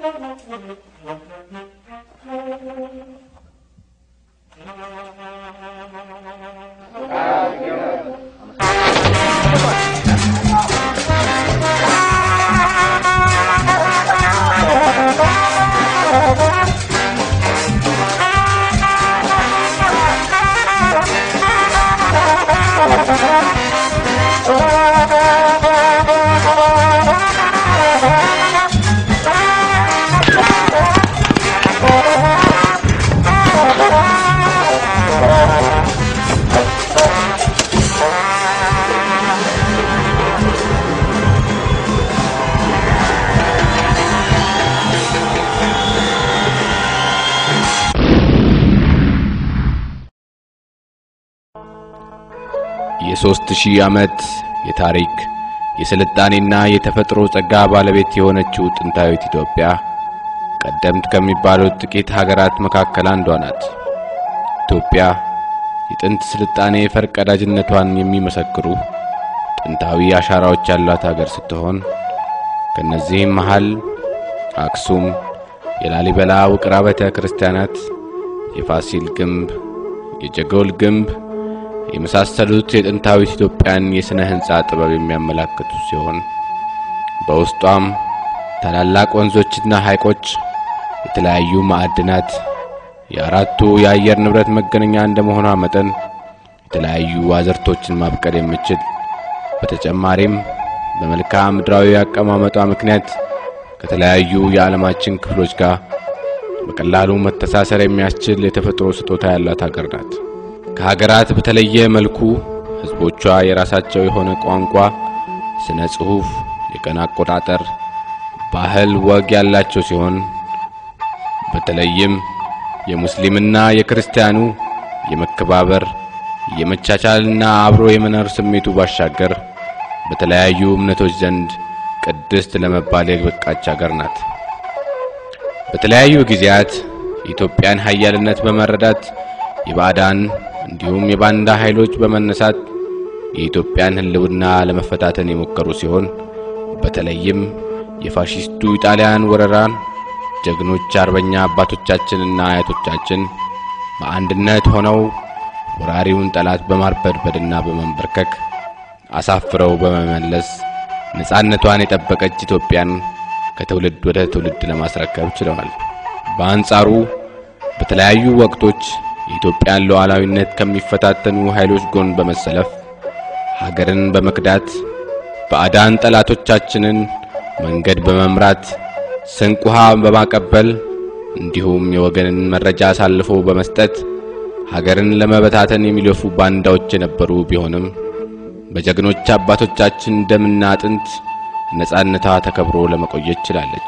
የሦስት ሺህ ዓመት የታሪክ የስልጣኔና የተፈጥሮ ጸጋ ባለቤት የሆነችው ጥንታዊት ኢትዮጵያ ቀደምት ከሚባሉት ጥቂት ሀገራት መካከል አንዷ ናት። ኢትዮጵያ የጥንት ስልጣኔ ፈርቀዳጅነቷን የሚመሰክሩ ጥንታዊ አሻራዎች ያሏት ሀገር ስትሆን ከነዚህም መሃል አክሱም፣ የላሊበላ ውቅር አብያተ ክርስቲያናት፣ የፋሲል ግንብ፣ የጀጎል ግንብ የመሳሰሉት የጥንታዊት ኢትዮጵያን የሥነ ሕንፃ ጥበብ የሚያመላክቱ ሲሆን በውስጧም ታላላቅ ወንዞችና ሐይቆች፣ የተለያዩ ማዕድናት፣ የአራቱ የአየር ንብረት መገናኛ እንደመሆኗ መጠን የተለያዩ አዝርቶችን ማብቀል የምችል በተጨማሪም በመልክዓ ምድራዊ አቀማመጧ ምክንያት ከተለያዩ የዓለማችን ክፍሎች ጋር በቀላሉ መተሳሰር የሚያስችል የተፈጥሮ ስጦታ ያላት ሀገር ናት። ከሀገራት በተለየ መልኩ ሕዝቦቿ የራሳቸው የሆነ ቋንቋ፣ ስነ ጽሑፍ፣ የቀን አቆጣጠር፣ ባህል፣ ወግ ያላቸው ሲሆን በተለይም የሙስሊምና የክርስቲያኑ የመከባበር የመቻቻልና አብሮ የመኖር ስሜቱ ባሻገር በተለያዩ እምነቶች ዘንድ ቅድስት ለመባል የበቃች ሀገር ናት። በተለያዩ ጊዜያት የኢትዮጵያን ኃያልነት በመረዳት የባዕዳን እንዲሁም የባንዳ ኃይሎች በመነሳት የኢትዮጵያን ሕልውና ለመፈታተን የሞከሩ ሲሆን በተለይም የፋሺስቱ ኢጣሊያን ወረራን ጀግኖች አርበኛ አባቶቻችንና አያቶቻችን በአንድነት ሆነው ወራሪውን ጠላት በማርበድበድና በመንበርከክ አሳፍረው በመመለስ ነጻነቷን የጠበቀች ኢትዮጵያን ከትውልድ ወደ ትውልድ ለማስረከብ ችለዋል። በአንጻሩ በተለያዩ ወቅቶች የኢትዮጵያን ሉዓላዊነት ከሚፈታተኑ ኃይሎች ጎን በመሰለፍ ሀገርን በመክዳት ባዕዳን ጠላቶቻችንን መንገድ በመምራት ስንቅ ውሃ በማቀበል እንዲሁም የወገንን መረጃ አሳልፎ በመስጠት ሀገርን ለመበታተን የሚለፉ ባንዳዎች የነበሩ ቢሆንም በጀግኖች አባቶቻችን ደምና አጥንት ነጻነቷ ተከብሮ ለመቆየት ችላለች።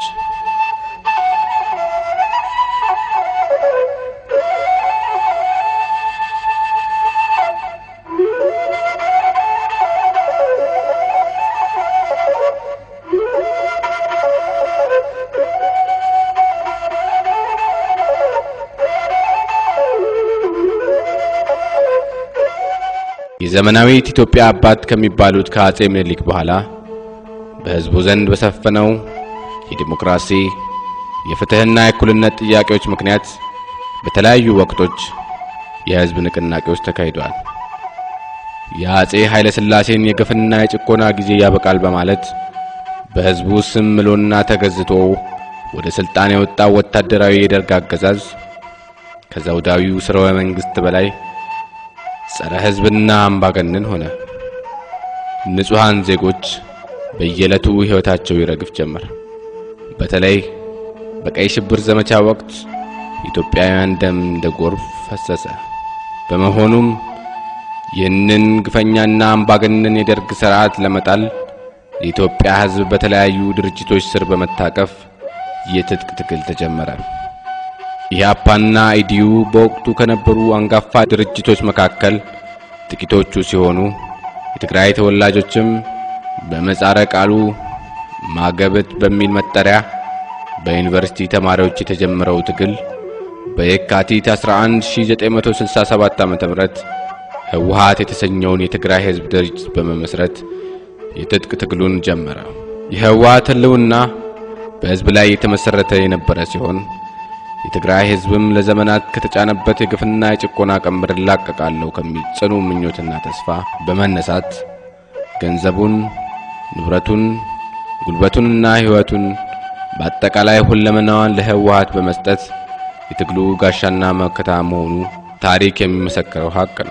የዘመናዊት ኢትዮጵያ አባት ከሚባሉት ከአጼ ምኒልክ በኋላ በሕዝቡ ዘንድ በሰፈነው የዲሞክራሲ የፍትህና የእኩልነት ጥያቄዎች ምክንያት በተለያዩ ወቅቶች የሕዝብ ንቅናቄዎች ተካሂደዋል። የአጼ ኃይለ ሥላሴን የግፍና የጭቆና ጊዜ ያበቃል በማለት በሕዝቡ ስም ምሎና ተገዝቶ ወደ ሥልጣን የወጣው ወታደራዊ የደርግ አገዛዝ ከዘውዳዊው ሥርወ መንግሥት በላይ ጸረ ሕዝብና አምባገነን ሆነ። ንጹሐን ዜጎች በየዕለቱ ሕይወታቸው ይረግፍ ጀመር። በተለይ በቀይ ሽብር ዘመቻ ወቅት ኢትዮጵያውያን ደም እንደ ጎርፍ ፈሰሰ። በመሆኑም ይህንን ግፈኛና አምባገነን የደርግ ሥርዓት ለመጣል የኢትዮጵያ ሕዝብ በተለያዩ ድርጅቶች ስር በመታቀፍ የትጥቅ ትግል ተጀመረ። ኢህአፓና ኢዲዩ በወቅቱ ከነበሩ አንጋፋ ድርጅቶች መካከል ጥቂቶቹ ሲሆኑ የትግራይ ተወላጆችም በምህጻረ ቃሉ ማገብት በሚል መጠሪያ በዩኒቨርሲቲ ተማሪዎች የተጀመረው ትግል በየካቲት 11 1967 ዓ.ም ህወሓት የተሰኘውን የትግራይ ህዝብ ድርጅት በመመስረት የትጥቅ ትግሉን ጀመረ። የህወሓት ህልውና በሕዝብ ላይ የተመሰረተ የነበረ ሲሆን የትግራይ ሕዝብም ለዘመናት ከተጫነበት የግፍና የጭቆና ቀንበር እላቀቃለሁ ከሚል ጽኑ ምኞትና ተስፋ በመነሳት ገንዘቡን፣ ንብረቱን፣ ጉልበቱንና ሕይወቱን በአጠቃላይ ሁለመናዋን ለህወሓት በመስጠት የትግሉ ጋሻና መከታ መሆኑ ታሪክ የሚመሰክረው ሀቅ ነው።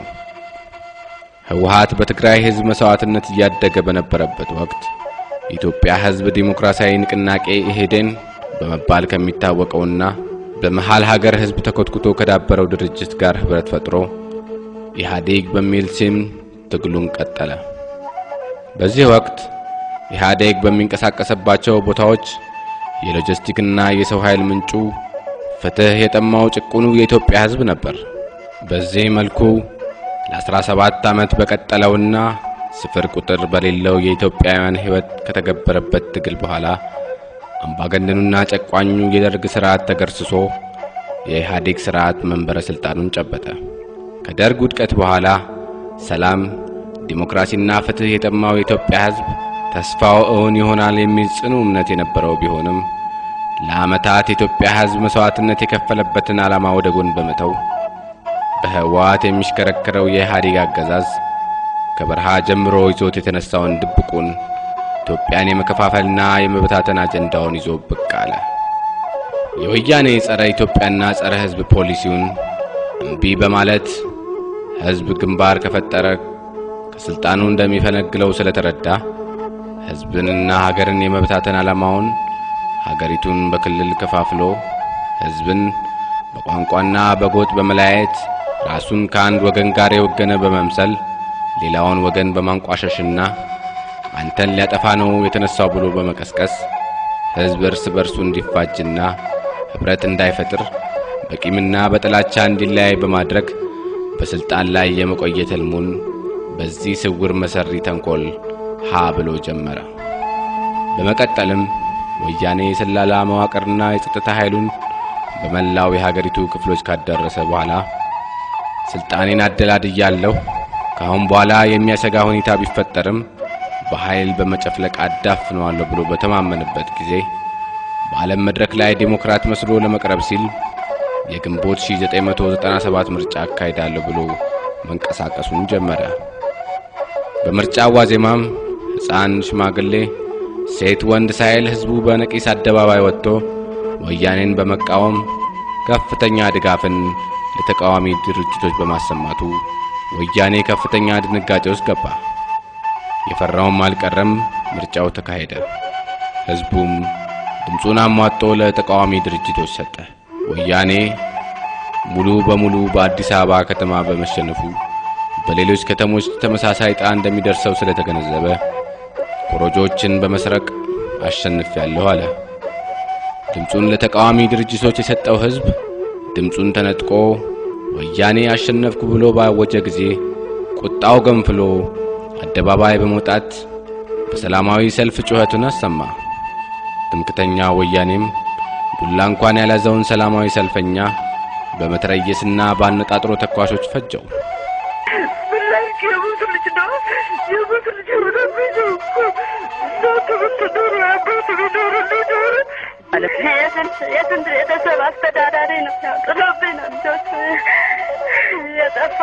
ህወሓት በትግራይ ሕዝብ መስዋዕትነት እያደገ በነበረበት ወቅት የኢትዮጵያ ሕዝብ ዲሞክራሲያዊ ንቅናቄ ኢህዴን በመባል ከሚታወቀውና በመሃል ሀገር ሕዝብ ተኮትኩቶ ከዳበረው ድርጅት ጋር ህብረት ፈጥሮ ኢህአዴግ በሚል ስም ትግሉን ቀጠለ። በዚህ ወቅት ኢህአዴግ በሚንቀሳቀስባቸው ቦታዎች የሎጂስቲክና የሰው ኃይል ምንጩ ፍትህ የጠማው ጭቁኑ የኢትዮጵያ ሕዝብ ነበር። በዚህ መልኩ ለ17 ዓመት በቀጠለውና ስፍር ቁጥር በሌለው የኢትዮጵያውያን ሕይወት ከተገበረበት ትግል በኋላ አምባገነኑና ጨቋኙ የደርግ ሥርዓት ተገርስሶ የኢህአዴግ ሥርዓት መንበረ ሥልጣኑን ጨበጠ። ከደርግ ውድቀት በኋላ ሰላም፣ ዲሞክራሲና ፍትህ የጠማው የኢትዮጵያ ሕዝብ ተስፋው እውን ይሆናል የሚል ጽኑ እምነት የነበረው ቢሆንም ለዓመታት የኢትዮጵያ ሕዝብ መስዋዕትነት የከፈለበትን ዓላማ ወደ ጎን በመተው በህወሓት የሚሽከረከረው የኢህአዴግ አገዛዝ ከበረሃ ጀምሮ ይዞት የተነሳውን ድብቁን ኢትዮጵያን የመከፋፈልና የመበታተን አጀንዳውን ይዞ ብቅ አለ። የወያኔ ጸረ ኢትዮጵያና ጸረ ሕዝብ ፖሊሲውን እምቢ በማለት ሕዝብ ግንባር ከፈጠረ ከስልጣኑ እንደሚፈነግለው ስለተረዳ ሕዝብንና ሀገርን የመበታተን ዓላማውን ሀገሪቱን በክልል ከፋፍሎ ሕዝብን በቋንቋና በጎጥ በመለያየት ራሱን ከአንድ ወገን ጋር የወገነ በመምሰል ሌላውን ወገን በማንቋሸሽና አንተን ሊያጠፋ ነው የተነሳው ብሎ በመቀስቀስ ሕዝብ እርስ በርሱ እንዲፋጅና ኅብረት እንዳይፈጥር በቂምና በጥላቻ እንዲለያይ በማድረግ በስልጣን ላይ የመቆየት ሕልሙን በዚህ ስውር መሰሪ ተንኮል ሀ ብሎ ጀመረ። በመቀጠልም ወያኔ የሰላላ መዋቅርና የጸጥታ ኃይሉን በመላው የሀገሪቱ ክፍሎች ካዳረሰ በኋላ ስልጣኔን አደላድያለሁ፣ ከአሁን በኋላ የሚያሰጋ ሁኔታ ቢፈጠርም በኃይል በመጨፍለቅ አዳፍነዋለሁ ብሎ በተማመንበት ጊዜ በዓለም መድረክ ላይ ዴሞክራት መስሎ ለመቅረብ ሲል የግንቦት 1997 ምርጫ አካሂዳለሁ ብሎ መንቀሳቀሱን ጀመረ። በምርጫው ዋዜማም ሕፃን፣ ሽማግሌ፣ ሴት፣ ወንድ ሳይል ሕዝቡ በነቂስ አደባባይ ወጥቶ ወያኔን በመቃወም ከፍተኛ ድጋፍን ለተቃዋሚ ድርጅቶች በማሰማቱ ወያኔ ከፍተኛ ድንጋጤ ውስጥ ገባ። የፈራውም አልቀረም። ምርጫው ተካሄደ። ሕዝቡም ድምፁን አሟጦ ለተቃዋሚ ድርጅቶች ሰጠ። ወያኔ ሙሉ በሙሉ በአዲስ አበባ ከተማ በመሸነፉ በሌሎች ከተሞች ተመሳሳይ ዕጣ እንደሚደርሰው ስለተገነዘበ ኮረጆችን በመስረቅ አሸንፊያለሁ አለ። ድምፁን ለተቃዋሚ ድርጅቶች የሰጠው ሕዝብ ድምፁን ተነጥቆ ወያኔ አሸነፍኩ ብሎ ባወጀ ጊዜ ቁጣው ገንፍሎ አደባባይ በመውጣት በሰላማዊ ሰልፍ ጩኸቱን አሰማ። ትምክተኛ ወያኔም ዱላ እንኳን ያልያዘውን ሰላማዊ ሰልፈኛ በመትረየስና በአነጣጥሮ ተኳሾች ፈጀው። የስንት ቤተሰብ አስተዳዳሪ ነው ጥሎብኝ ነው ልጆች የጠፋ።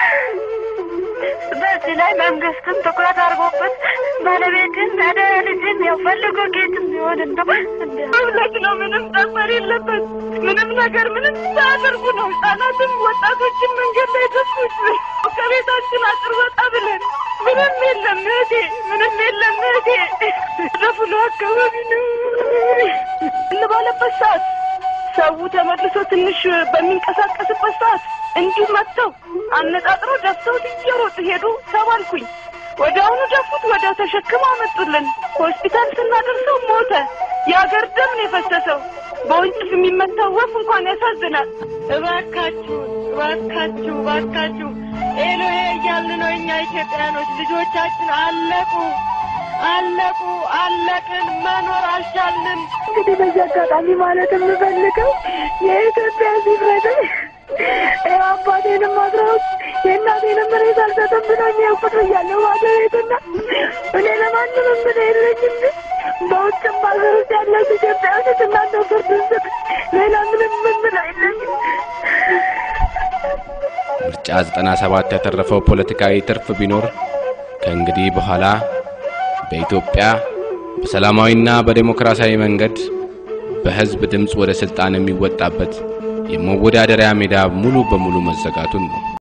በዚህ ላይ መንግስትም ትኩረት አድርጎበት ባለቤትን አደ ልጅን ያው ፈልጎ ጌትም ቢሆን እንደው መብለት ነው። ምንም ጠፈር የለበት ምንም ነገር ምንም ሳያደርጉ ነው ህጻናትም ወጣቶችን መንገድ ላይ ደፉት። ከቤታችን አጥር ወጣ ብለን ምንም የለም እህቴ፣ ምንም የለም እህቴ። ደፍሎ አካባቢ ነው እንባለበት ሰዓት ሰው ተመልሶ ትንሽ በሚንቀሳቀስበት ሰዓት እንዲሁ መጥተው አነጣጥረው ደፍተውት እየሮጡ ሄዱ። ተባልኩኝ። ወዲያውኑ ደፉት። ወዲያው ተሸክመው አመጡልን። ሆስፒታል ስናደርሰው ሞተ። የአገር ደም ነው የፈሰሰው። በወንጭፍ የሚመታው ወፍ እንኳን ያሳዝናል። እባካችሁ እባካችሁ እባካችሁ ኤሎሄ እያልን ነው እኛ ኢትዮጵያኖች። ልጆቻችን አለቁ አለቁ አለቅን፣ መኖር አልቻልንም። እንግዲህ በዚህ አጋጣሚ ማለት የምፈልገው የኢትዮጵያ ሕዝብ ይፍረደኝ። ይኸው አባቴንም አስረውት የእናቴንም ሬሳ አልሰጥም ብሎኝ ያውቁት ብያለሁ ባዶ ቤትና እኔ ለማንም ምን የለኝም። በውጭም ሀገር ውስጥ ያላችሁ ኢትዮጵያውያኖች እናንተ ፍርድ ስጥ። ሌላ ምንም ምን አይለኝም። ምርጫ 97 ያተረፈው ፖለቲካዊ ትርፍ ቢኖር ከእንግዲህ በኋላ በኢትዮጵያ በሰላማዊና በዴሞክራሲያዊ መንገድ በሕዝብ ድምፅ ወደ ሥልጣን የሚወጣበት የመወዳደሪያ ሜዳ ሙሉ በሙሉ መዘጋቱን ነው።